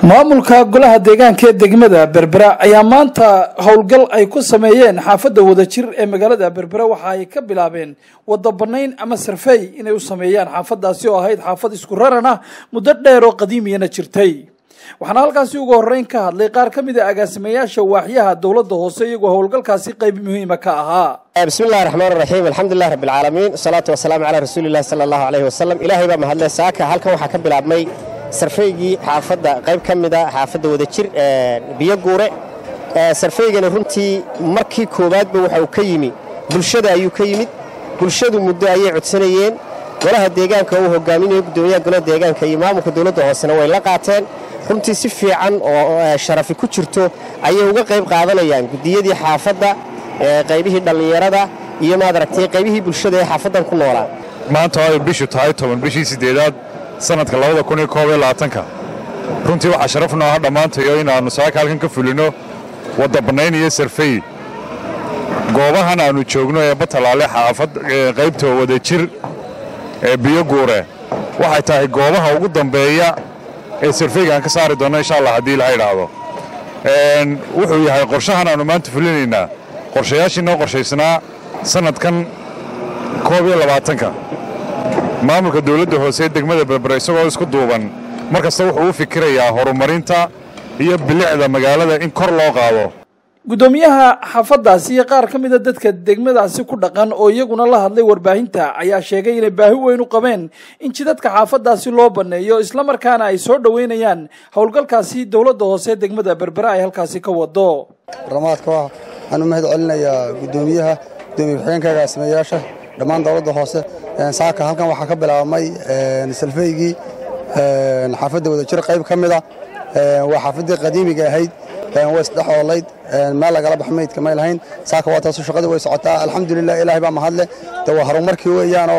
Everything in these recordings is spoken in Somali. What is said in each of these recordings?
maamulka golaha deegaanka ee degmada berbera ayaa maanta howlgal ay ku sameeyeen xaafadda wadajir ee magaalada berbera waxa ay ka bilaabeen wada banayn ama sarfey inay u sameeyaan xaafadaasi oo ahayd xaafad isku raran ah muddo dheer oo qadiimiyana jirtay waxaana halkaasi ugu horeyn ka hadlay qaar ka mid a agaasimayaasha waaxyaha dowladda hoose iyagoo howlgalkaasi qayb muhiima ka ahaa bismi illahi raxmaan raxiim alxamdulilah rabbi alcaalamiin wasalaatu wasalaamu calaa rasuulillahi sala allahu caleyhi wasalam ilaahay baa mahadle saaka halkan waxaa ka bilaabmay sarfaygii xaafadda qayb ka mida xaafadda wadajir biyo guure sarfaygani runtii markii koowaadba waxa uu ka yimi bulshada ayuu ka yimid bulshadu muddo ayay codsanayeen golaha deegaanka uu hogaaminayo guddoomiyaha golaha deegaanka iyo maamulka dowladda hoosena way la qaateen runtii si fiican oo sharafi ku jirto ayay uga qayb qaadanayaan guddiyadii xaafadda qaybihii dhallinyarada iyo maad aragtay qaybihii bulshada ee xaafaddan ku noolaa maanta ay bishu tahay toban bishii siddeedaad sannadka labada kun iyo koob iyo labaatanka runtii waxaa sharaf noo ah dhammaantayo inaannu saaka halkan ka fulino wadda bannayn iyo sarfey goobahan aannu joogno ee batalaale xaafad qaybta wadajir ee biyo guure waxay tahay goobaha ugu dambeeya ee sarfeyga aan ka saari doonno insha allah haddii ilaha idhaahdo wuxuu yahay qorshahan aannu maanta fulinaynaa qorshayaashii noo qorshaysnaa sannadkan koob iyo labaatanka maamulka dowladda hoose ee degmada berbera isagoo isku duuban mar kasta wuxuu u fikirayaa horumarinta iyo bilicda magaalada in kor loo qaado guddoomiyaha xaafaddaasi iyo qaar ka mida dadka degmadaasi ku dhaqan oo iyaguna la hadlay warbaahinta ayaa sheegay inay baahi weyn u qabeen in jidadka xaafaddaasi loo banneeyo islamarkaana ay soo dhoweynayaan howlgalkaasi dowladda hoose ee degmada berbera ay halkaasi ka wado baramaadka waxaan u mahad celinayaa guddoomiyaha gudoomiye ku-xigeenka agaasimayaasha dhammaan dowladda hoose saaka halkan waxaa ka bilaabmay salfeygii xaafadda wadajir qayb ka mida waa xaafaddii qadiimiga ahayd way isdhexoolayd meel lagala bax maydka may lahayn saaka waa taasu shaqadii way socotaa alxamdulilah ilaahay baa mahadle de waa horumarkii weeyaanoo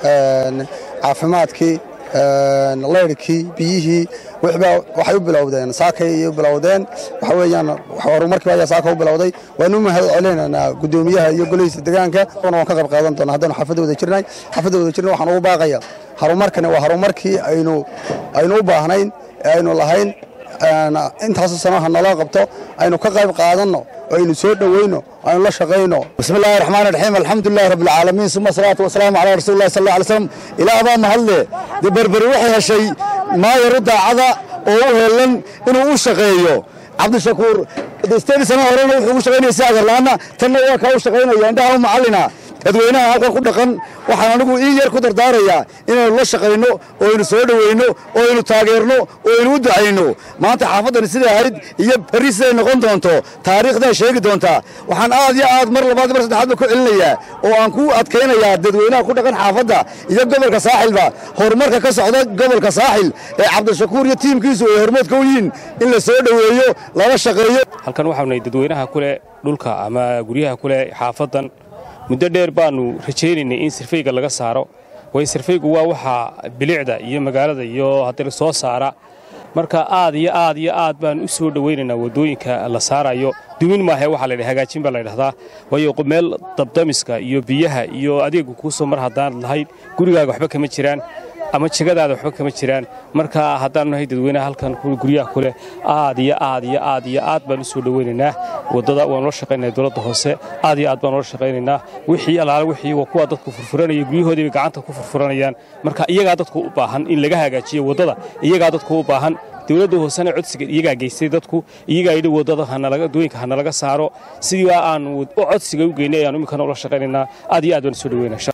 caafimaadkii layrhkii biyihii waxay u bilowdeen saakay u bilowdeen waxa weeyaan horumarkii ayaa saaka u bilowday waanu mahad celinaynaa guddoomiyaha iyo golihiisa deegaanka waan ka qayb qaadan doona haddaynu xaafadda wada jirnay xaafadda wada jirna waxaan ugu baaqaya horumarkani waa horumarkii aynu aynu u baahnayn ee aynu lahayn intaasu sanaha naloo qabto aynu ka qayb qaadanno oo aynu soo dhoweyno aynu la shaqayno bismi illahi raxmaan raxiim alxamdulilahi rabbi alcaalamiin suma asalaatu wasalaamu calaa rasuuli llahi sal alla alay slam ilaah baa mahadle dee berberi waxay heshay maayaru daacada oo u heellan inuu u shaqeeyo cabdishakuur steedi sana horena wuxuu ugu shaqaynaya si agarlaana tanna waa kaa u shaqaynaya indhaha u macallina dadweynaha halkan ku dhaqan waxaan anigu ii yar ku dardaarayaa inaynu la shaqayno oo aynu soo dhoweyno oo aynu taageerno oo aynu u ducayno maanta xaafaddani siday ahayd iyo berri siday noqon doonto taariikhdaa sheegi doontaa waxaan aad iyo aad mar labaad mar saddexaadba ku celinayaa oo aan ku adkaynayaa dadweynaha ku dhaqan xaafadda iyo gobolka saaxilba horumarka ka socda gobolka saaxil ee cabdishakuur iyo tiimkiisu ay hormoodka u yihiin in la soo dhoweeyo lala shaqeeyo halkan waxaanay dadweynaha kuleh dhulka ama guryaha kuleh xaafaddan muddo dheer baannu rajaynaynay in sirfayga laga saaro waayo sirfaygu waa waxaa bilicda iyo magaalada iyo haddii soo saara marka aad iyo aad iyo aad baan u soo dhowaynaynaa waddooyinka la saarayo dumin maahe waxaa laydha hagaajin baa laydhahdaa waayo meel dabdamiska iyo biyaha iyo adeegu kuu soo mar haddaanad lahayn gurigaaga waxba kama jiraan ama jegadaada waxba kama jiraan marka haddaanu nahay dadweynaha halkan guryaha kuleh aad iyo aad iyo aad iyo aad baan u soo dhowaynaynaa waddada waanu la shaqaynaya dowladda hoose aad iyo aad baanu la shaqaynaynaa wixii allaale wixii waa kuwa dadku furfuranaya guryahoodiibay gacanta ku furfuranayaan marka iyagaa dadku u baahan in laga hagaajiyo waddada iyagaa dadku u baahan dowladda hoosena codsiga iyagaa geystay dadku iyagaa yidhi waddada hanalagdooyinka hanalaga saaro sidii aanu codsiga u geynay ayaanu iminkana ula shaqaynaynaa aad iyo aad baan u soo dhowaynaa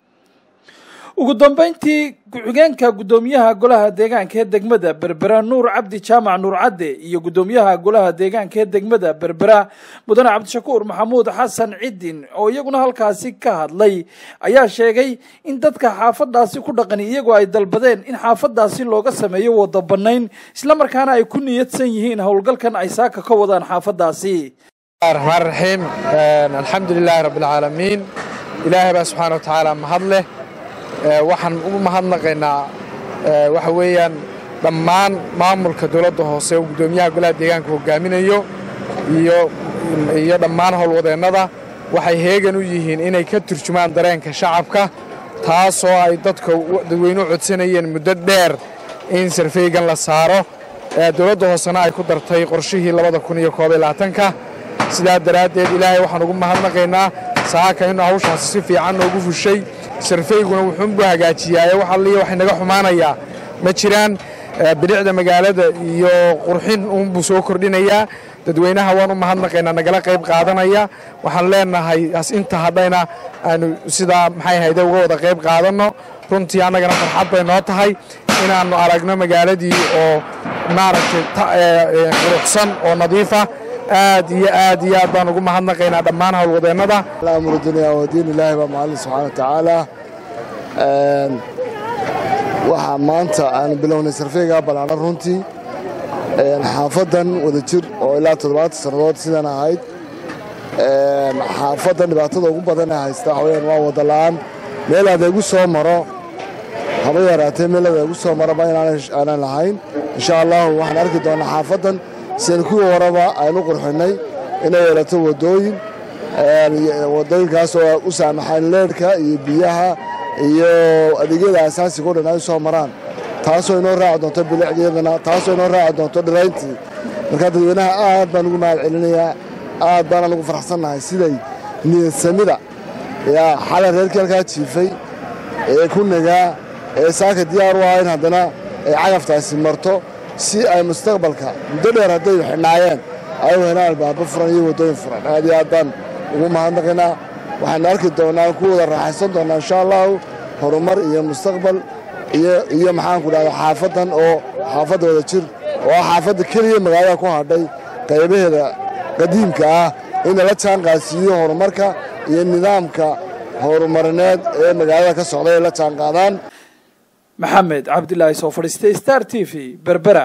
ugu dambayntii ku-xigeenka guddoomiyaha golaha deegaanka ee degmada berbera nuur cabdi jaamac nuur cadde iyo guddoomiyaha golaha deegaanka ee degmada berbera mudane cabdishakuur maxamuud xasan cidin oo iyaguna halkaasi ka hadlay ayaa sheegay in dadka xaafadaasi ku dhaqani iyagoo ay dalbadeen in xaafadaasi looga sameeyo wada bannayn islamarkaana ay ku niyadsan yihiin howlgalkan ay saaka ka wadaan xaafadaasi raxmaan raxiim alxamdu lilaahi rabbialcaalamiin ilaahay baa subxaana wa tacaala mahad leh waxaan ugu mahadnaqaynaa waxa weeyaan dhammaan maamulka dowladda hoose oo guddoomiyaha golaha deegaanka hogaaminayo iyo dhammaan howlwadeennada waxay heegan u yihiin inay ka turjumaan dareenka shacabka taasoo ay dadka dadweynuhu codsanayeen muddo dheer in sarfeygan la saaro dowladda hoosena ay ku dartay qorshihii labada kun iyo koob iyo labaatanka sidaa daraaddeed ilaahay waxaan ugu mahadnaqaynaa saaka inuu hawshaasi si fiican noogu fushay sarfayguna wuxuunbuu hagaajiyaaye wax alliya wax inaga xumaanayaa ma jiraan bilicda magaalada iyo qurxin uunbuu soo kordhinayaa dadweynaha waan u mahadnaqaynaa nagala qayb qaadanaya waxaan leenahay inta hadhayna aanu sidaa maxay hayde uga wada qayb qaadanno runtii annagana farxad bay noo tahay inaannu aragno magaaladii oo maaragtay quruxsan oo nadiifa aad iyo aad iyo aad baan ugu mahadnaqaynaa dhammaan howlwadeennada amru dunya wadiin ilaahi baa macallin subxaana wa tacaala waxaa maanta aanu bilownay sarfeygaa ballaaran runtii xaafaddan wada jir oo ilaa toddobaatan sannadood sidan ahayd xaafaddan dhibaatada ugu badan ee haysta waxa weyaan waa wada la'aan meel adeegu soo maro haba yaraatee meel adeegu soo maraba inaanan lahayn insha allahu waxaan arki doonnaa xaafaddan sian kuwii horeba aynu qurxinnay inay yeelato waddooyin waddooyinkaas oo u saamaxaan leedhka iyo biyaha iyo adeegyada asaasiga o dhan ay soo maraan taasoo inoo raaci doonto bilicdeedana taasoo inoo raaci doonto dhirayntii markaa dadweynaha aad baan ugu mahad celinayaa aad baanaan ugu faraxsannahay siday niyadsamida yaa xalay reerkii halkaa jiifay ee ku nagaa ee saaka diyaar u ah in haddana ay cagaftaasi marto si ay mustaqbalka muddo dheer hadday xidhnaayeen ay u helaan albaabo furan iyo waddooyin furan aad iyo aad baan ugu mahadnaqaynaa waxaanu arki doonnaa ku wada raaxaysan doonnaa insha allahu horumar iyo mustaqbal iyo maxaanku dhahda xaafaddan oo xaafadda wada jir oo ah xaafadda keliya magaalada ku hadhay qaybaheeda qadiimka ah ina la jaan qaadsiiyo horumarka iyo nidaamka horumarineed ee magaalada ka socda ay la jaan qaadaan maxamed cabdilaahi soo fadhiistay star t v berbera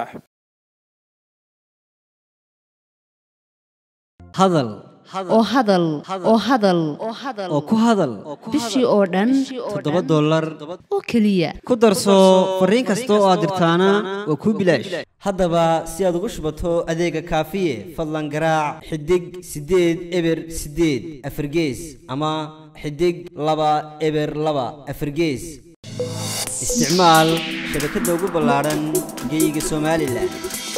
hadal oo hadal oo hadal oo ku hadal bishii oo dhan toddoba dollar oo keliya ku darso fariin kasta oo aad dirtaana waa kuu bilaash haddaba si aad ugu shubato adeega kaafiye fadlan garaac xidig siddeed eber siddeed afargees ama xidig laba eber laba afargees isticmaal shabakadda ugu ballaadhan geeyiga somalilan